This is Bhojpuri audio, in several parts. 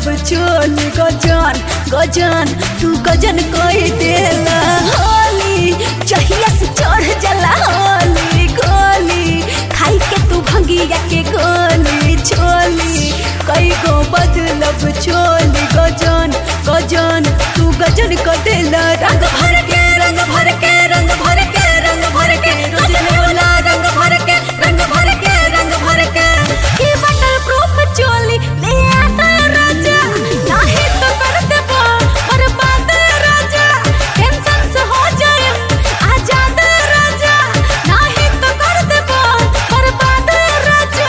चोल गजन गजन तू गजन कोई देला होली चहिया से चढ़ जला होली गोली खाई के तू भंगिया के गोली छोली कई गो बदलब चोली गजन गजन तू गजन को देला रंग भर के रंग भर के रंग भर के रंग भर के रोजन वाला रंग भर के रंग भर के रंग भर के की बटल प्रूफ चोली ले आता राजा नाही तो कर देबो बर्बाद राजा टेंशन से हो जाए आजाद राजा नाही तो कर देबो बर्बाद राजा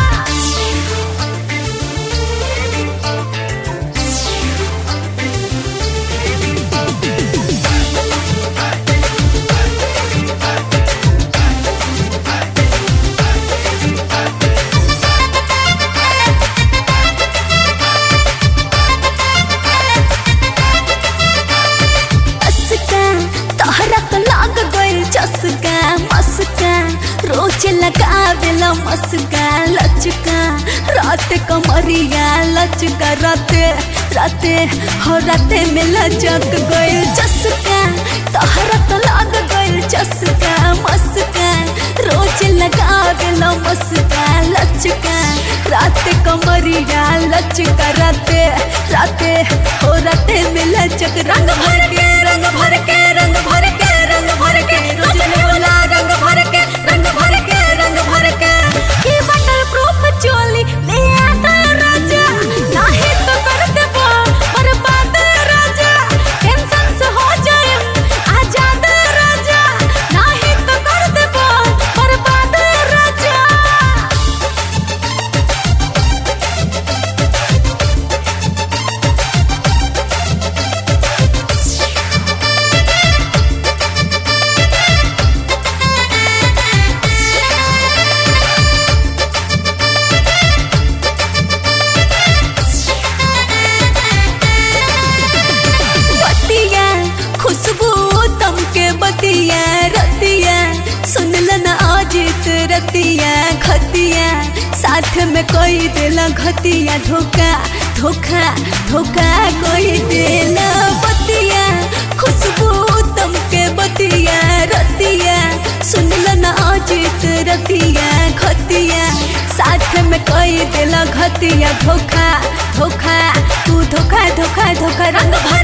असका तहरा तो लाग गइल चसका मस्का रोज लगावेला मस्का लचका रात कमरिया लचका राते राते हो राते में लचक गइल चसका तहरा तो लाग गइल चसका मस्का रोज लगावेला मस्का लचका रात कमरिया लचका राते राते हो राते में लचक रंग भर के रंग भर के रंग भर के रंग भर के रोजन वाला रंग भर के रंग भर के रंग भर के की बटल प्रूफ चोली ले आता राजा नाही तो कर देबो बर्बाद राजा टेंशन से हो जाए आजाद राजा नाही तो कर देबो बर्बाद राजा बतिया खुशबू तम के बतिया रतिया सुन लना अजित रतिया खतिया साथ में कोई देला घतिया धोखा धोखा धोखा कोई देला बतिया खुशबू तम के बतिया रतिया सुन लना अजित रतिया खतिया साथ में कोई देला घतिया धोखा धोखा तू धोखा धोखा धोखा रंग भर